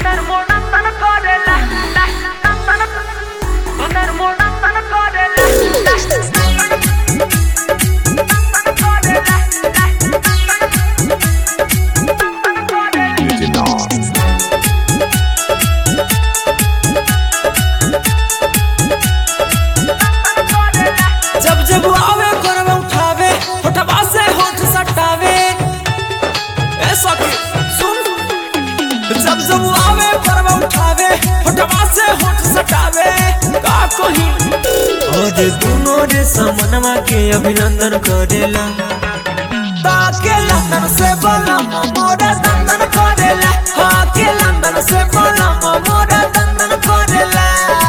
जब जब आवे करवा उठावे होठवा से होठ सटावे ऐसा कि सुन जब जब आवे करवा उठावे होठवा से होठ सटावे का कही और दोनों रे समनवा के अभिनंदन करेला ताके लंदन से बोला मोरा दंदन करेला हाँ के लंदन से बोला मोरा दंदन करेला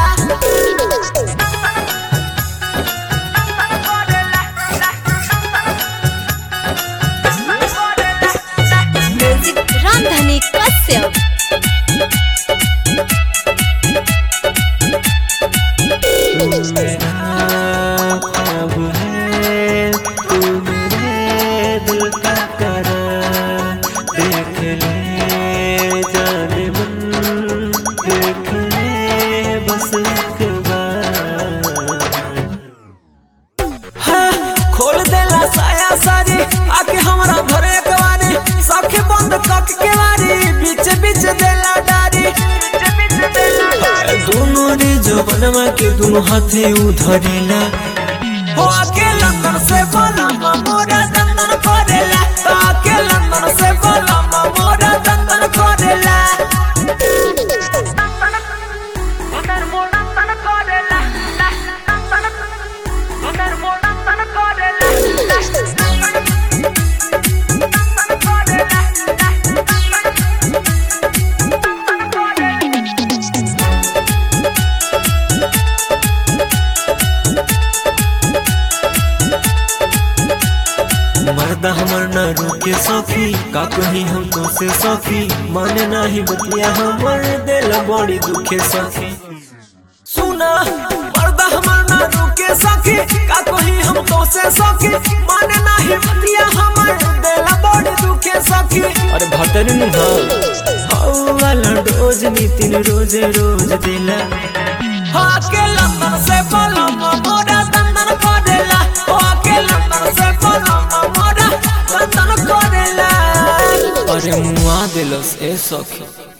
म्यूजिक रामधनी कश्यप अब है तू मेरे दिल का करार देख ले जाने मन देख ले बस एक बार हाँ, खोल देला साया सारी आके हमरा घरे कवारी सखे बंद कक के वारी बीच बीच देला डारी दोनों रे जो बनवा के दोनों हाथे उधरेला हो आके लंदन से बोला मोरा दंदन करेला आके लंदन से बोला मोरा दंदन करेला मर्दा हमर न रुके सखी का कही हम तो से सखी माने नाही बतिया हमर दिल बड़ी दुखे सखी सुना मर्दा हमर न रुके सखी का कही हम तो से सखी माने नाही बतिया हमर दिल बड़ी दुखे सखी अरे भतरी नु हाउ वाला डोज नितिन रोज रोज दिला हाँ के लंदन से बोला मोरा दंदन करेला हाँ के लंदन से बोला मोरा दंदन करेला अरे मुआ दिलस ए सखी